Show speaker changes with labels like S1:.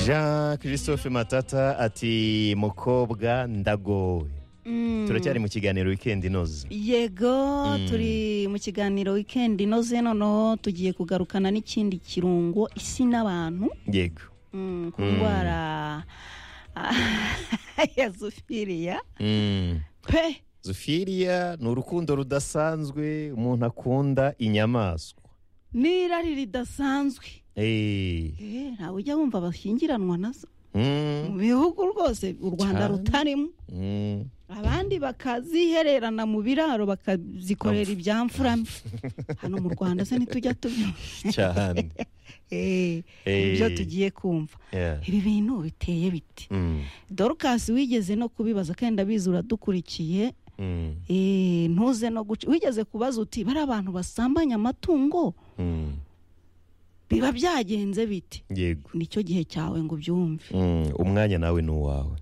S1: jean christophe matata ati mukobwa ndagowe turacyari mu kiganiro wikendi inoze
S2: yego turi mu kiganiro wikendi inoze noneho tugiye kugarukana n'ikindi kirungo isi n'abantu
S1: yego
S2: mm, ku ndwara ya zofiriya
S1: Mm.
S2: pe
S1: zofiriya ni urukundo rudasanzwe umuntu akunda inyamaswa
S2: n'irari ridasanzwe
S1: Eh.
S2: Eh, ntawe ujya wumva bashyingiranwa nazo
S1: Mm.
S2: mu bihugu rwose u rwanda
S1: Cyane.
S2: rutarimo
S1: Mm.
S2: abandi bakazihererana mu biraro bakazikorera ibyamfurame hano mu rwanda se ntitujya tubyumva
S1: cyane
S2: Eh,
S1: Eh.
S2: ibyo tugiye kumva
S1: Yeah.
S2: ibi bintu biteye biti
S1: Mm.
S2: dorukasi wigeze no kubibaza kandi ndabizi uradukurikiye
S1: Mm.
S2: Eh, ntuze no guca wigeze kubaza uti bari abantu basambanya amatungo
S1: Mm.
S2: biba byagenze biti
S1: yego
S2: nicyo gihe cyawe ngo ubyumve
S1: Mm. umwanya nawe ni uwawe